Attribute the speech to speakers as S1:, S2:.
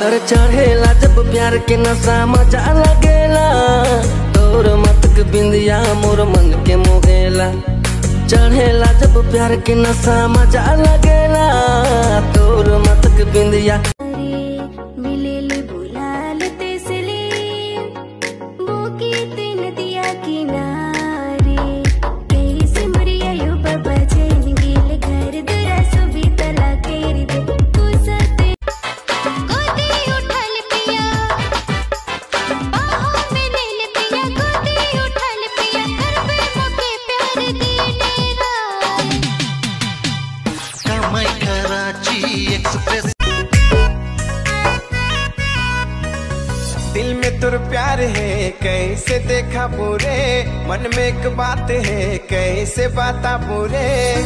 S1: अरे चढ़ेला जब प्यार के नशा मजा लगेला तोर मतक बिंदिया मोर मन के मोहेला चढ़ेला जब प्यार के नशा मजा लगेला तोर मतक बिंदिया
S2: मिलेले बुलाल तेसले बोकी तीन दिया किनारे कैसे मरिया यो बाबा जैन गेल घर दुरा सुबी तला केरी दे कुसते गोदी उठल पिया बाहों में ले ले पिया गोदी उठल पिया घर पे मौके प्यार देने राय
S3: कामाई कराची एक्सप्रेस
S4: दिल में तुर प्यार है कैसे देखा पूरे मन में एक बात है कैसे बाता पूरे